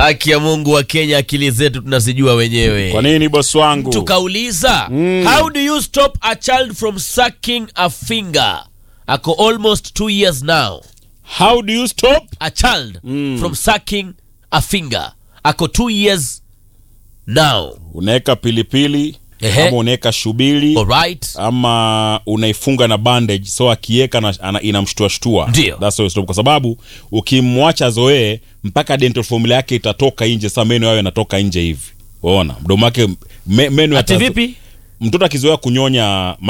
Haki ya Mungu wa Kenya, akili zetu tunazijua wenyewe. Kwa nini bosi wangu? Tukauliza, how do you stop a child from sucking a finger? Ako almost two years now. How do you stop? A child from sucking a finger. Ako two years now. Unaweka pilipili Ehe. ama unaweka shubiri Alright. ama unaifunga na bandage so akiweka na- ana- inamshtua shtua. Ndio. That's how you stop. Kwa sababu ukimwacha zoee mpaka dental formula yake itatoka nje, sasa meno yao yanatoka nje hivi. Unaona? Mdomo wake me, meno Ati yatazo- vipi? Mtoto akizoea kunyonya